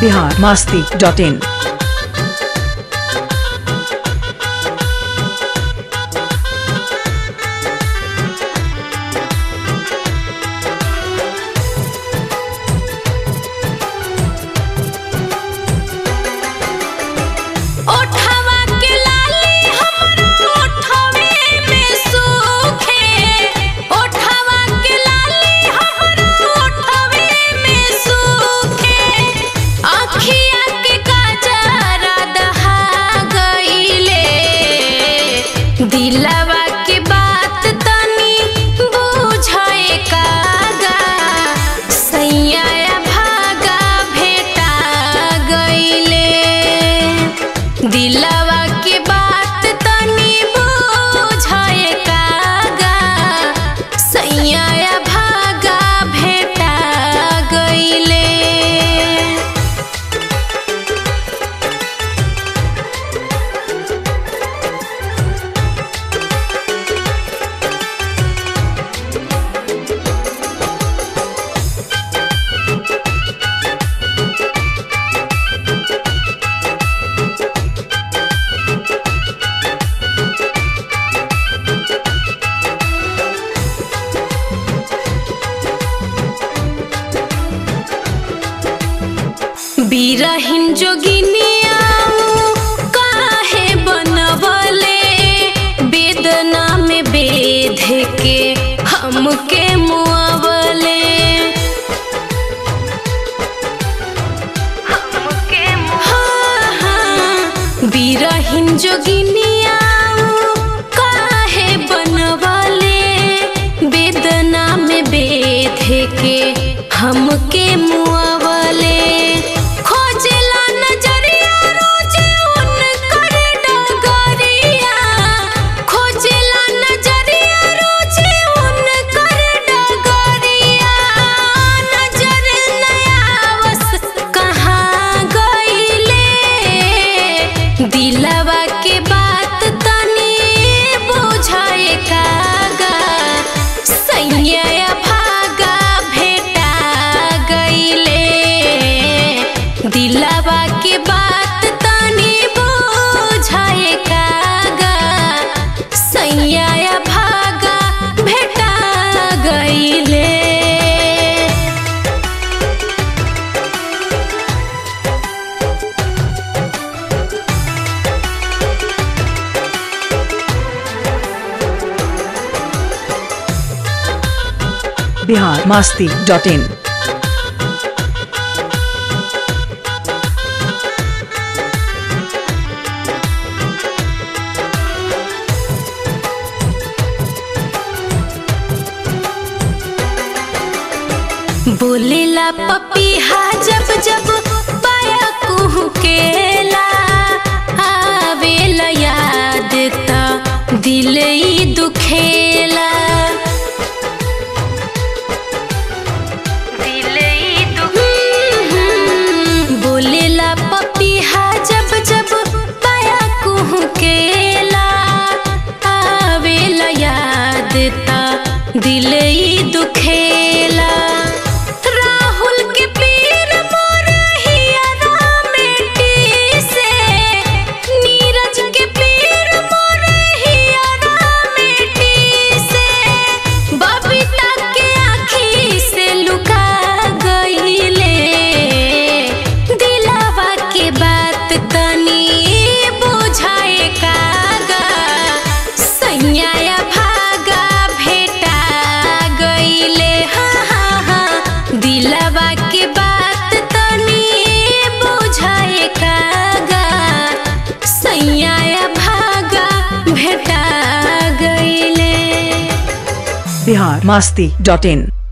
Bihar Masti dot in ओठवा के लाली हमरा ओठवे में सूखे ओठवा के लाली हमरा ओठवे में सूखे आँखिया के काजरा दहा गइले दिलवा के बात तनी बुझाए कागा सैया भागा भेटा गइले दिलवा के बात तनी बुझाए कागा सैया भागा भेटा गइले बिरहिन जोगिनिया काहे बनवले वेदना में बेध के हमके मुआवले हाँ, हाँ, बिरहिन जोगिनिया काहे बनवले वेदना में बेध के हमके मुआवले खोजला नजरिया रोज उनकर डगरिया खोजला नजरिया रोज उनकर डगरिया नजर नयावस कहाँ गइले दिलवा के बात तनी बुझाए कागा सैया भागा भेटा गइले दिलवा के बात तनी बुझाए कागा सैया भागा भेटा गइले बिहार मास्ती डॉट इन बोलेला पपीहा जब जब पाया कुहकेला आवेला याद त दिल ई दुखेला बोलेला पपीहा जब जब पाया कुहकेला आवेला याद त दिल ई दुखेला राहुल के पीर मोर हियरा मिट्टी से नीरज के पीर मोर हियरा मिट्टी से बबीता के आँखी से लुका गइले दिलवा के बात तनी बुझाए कागा सैया भागा भेटा गइले हाँ हाँ हाँ दिलवा के बात तनी बुझाए कागा सैया भागा भेटा गइले बिहार मास्ती डॉट इन